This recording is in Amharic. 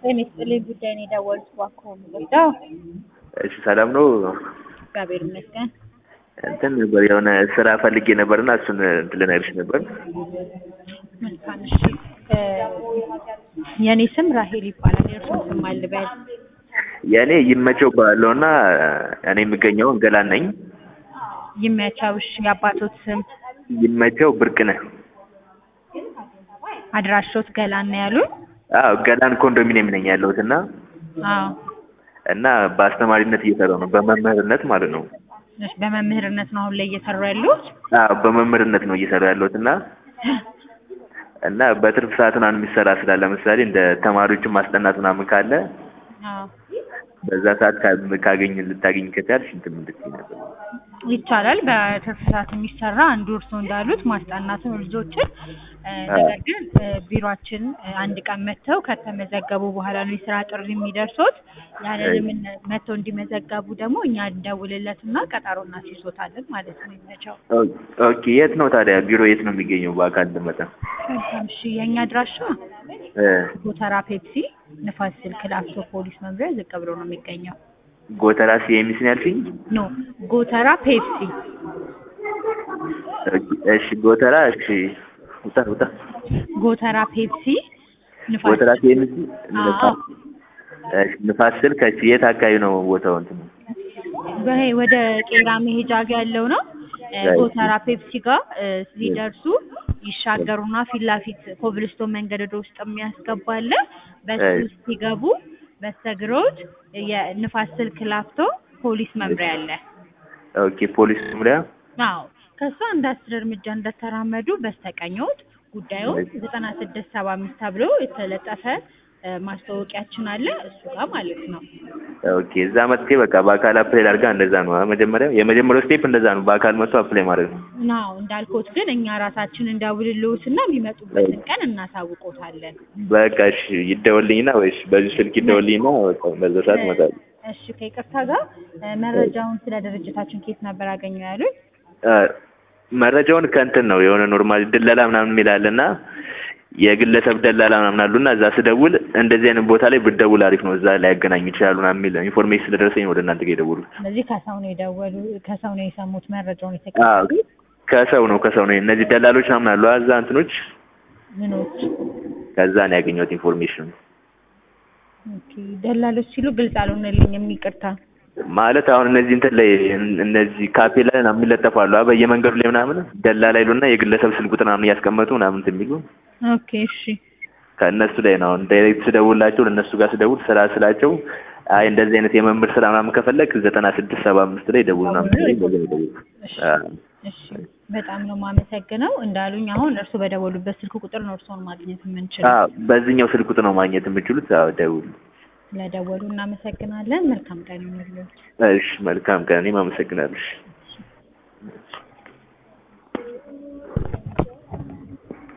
ጤና ይስጥልኝ ጉዳይ ነው የደወሉት እባክዎ ምንድነው? እሺ ሰላም ነው። እግዚአብሔር ይመስገን። እንትን ነበር የሆነ ስራ ፈልጌ ነበርና እሱን እንትን ልነግርሽ ነበር። መልካም እሺ። እ የእኔ ስም ራሄል ይባላል። የእርስዎን ስም ማን ልበል? የእኔ ይመቸው ባለው እና እኔ የምገኘው ገላን ነኝ። ይመቸው። እሺ የአባቶት ስም? ይመቸው ብርቅነህ። አድራሾት ገላን ነው ያሉን? አዎ ገላን ኮንዶሚኒየም ነኝ ያለሁት እና አዎ። እና በአስተማሪነት እየሰራሁ ነው፣ በመምህርነት ማለት ነው። እሺ በመምህርነት ነው አሁን ላይ እየሰሩ ያሉት? አዎ በመምህርነት ነው እየሰራሁ ያለሁት እና እና በትርፍ ሰዓት ምናምን የሚሰራ ስራ ለምሳሌ እንደ ተማሪዎችን ማስጠናት ምናምን ካለ አዎ በዛ ሰዓት ካ- ካገኝ ልታገኝ ከቻልሽ እንትን እንድትይ ነበር። ይቻላል። በትርፍ ሰዓት የሚሰራ አንዱ እርስዎ እንዳሉት ማስጠናት ነው ልጆችን። እ ነገር ግን እ ቢሮአችን እ አንድ ቀን መጥተው ከተመዘገቡ በኋላ ነው የስራ ጥሪ የሚደርሶት። ያንንም እነ- መጥተው እንዲመዘገቡ ደግሞ እኛ እንደውልለትና ቀጠሮ እናስይዞታለን ማለት ነው። ይመቸው። ኦ- ኦኬ የት ነው ታዲያ ቢሮ የት ነው የሚገኘው? በአካል ልመጣ መልካም እሺ። የእኛ አድራሻ እ ጎተራ ፔፕሲ ንፋስ ስልክ ላፍቶ ፖሊስ መምሪያ ዝቅ ብሎ ነው የሚገኘው። ጎተራ ሲኤምሲ ነው ያልሽኝ? ኖ ጎተራ ፔፕሲ ኦኬ፣ እሺ ጎተራ እሺ ውጣ ውጣ ጎተራ ፔፕሲ ንፋስ ጎተራ ሲኤምሲ አዎ። ንፋስ እሺ ንፋስ ስልክ እሺ የት አካባቢ ነው ቦታው እንትን በይሄ ወደ ቄራ መሄጃ ጋ ያለው ነው። እ Right. ጎተራ ፔፕሲ ጋር እ ሲደርሱ ይሻገሩና ፊት ለፊት ኮብልስቶን መንገድ ወደ ውስጥ የሚያስገባ አለ። በሱ Right. ውስጥ ሲገቡ በስተግሮት የንፋስ ስልክ ላፍቶ ፖሊስ መምሪያ አለ። ኦኬ ፖሊስ መምሪያ አዎ ከሱ አንድ አስር እርምጃ እንደተራመዱ በስተቀኞት ጉዳዩ Right. ዘጠና ስድስት ሰባ አምስት ተብሎ የተለጠፈ እ ማስታወቂያችን አለ እሱ ጋር ማለት ነው። ኦኬ እዛ መጥቼ በቃ በአካል አፕላይ አድርጋ እንደዛ ነው አ መጀመሪያ የመጀመሪያው ስቴፕ እንደዛ ነው በአካል መጥቶ አፕላይ ማድረግ ነው ናው እንዳልኮት ግን እኛ ራሳችን እንደውልልዎትና የሚመጡበትን ቀን እናሳውቆታለን። በቃ እሺ ይደወልኝና ወይስ በዚህ ስልክ ይደወልኝና በቃ በዛ ሰዓት እመጣለሁ እሺ ከይቅርታ ጋር እ መረጃውን ስለ ድርጅታችን ከየት ነበር ያገኘው ያሉት? አ፣ መረጃውን ከእንትን ነው የሆነ ኖርማል ድለላ ምናምን የሚል አለና የግለሰብ ደላላ ምናምን አሉና እዛ ስደውል እንደዚህ አይነት ቦታ ላይ ብትደውል አሪፍ ነው እዛ ላይ ያገናኙ ይችላሉ ምናምን የሚል ኢንፎርሜሽን ስለደረሰኝ ወደ እናንተ ጋር የደወሉት ስለዚህ ከሰው ነው የደወሉ ከሰው ነው የሰሙት መረጃውን አዎ የተቀበሉት ከሰው ነው ከሰው ነው እነዚህ ደላሎች ምናምን አሉ እዛ እንትኖች ምኖች? ከዛ ነው ያገኘሁት ኢንፎርሜሽን ኦኬ ደላሎች ሲሉ ግልጽ አልሆነልኝም ይቅርታ። ማለት አሁን እነዚህ እንትን ላይ እን- እነዚህ ካፌ ላይ ምናምን የሚለጠፉ አሉ አ በየመንገዱ ላይ ምናምን ደላላ ይሉና የግለሰብ ስልክ ቁጥር ምናምን እያስቀመጡ ምናምን እንትን የሚሉ ኦኬ እሺ ከእነሱ ላይ ነው አሁን ዳይሬክት ስደውላቸው ለእነሱ ጋር ስደውል ስራ ስላቸው አይ እንደዚህ አይነት የመምህር ስራ ምናምን ከፈለግ ዘጠና ስድስት ሰባ አምስት ላይ ደውል ምናምን ሲሉኝ በዛ ነው የደወልኩት። እሺ አዎ። እሺ በጣም ነው የማመሰግነው። እንዳሉኝ አሁን እርሱ በደወሉበት ስልክ ቁጥር ነው እርስዎን ማግኘት የምንችለው። አዎ በዚህኛው ስልክ ቁጥር ነው ማግኘት የምችሉት። አዎ ደውል። ስለደወሉ እናመሰግናለን። መልካም ቀን ይሁንልዎት። እሺ መልካም ቀን። እኔም አመሰግናለሁ። እሺ።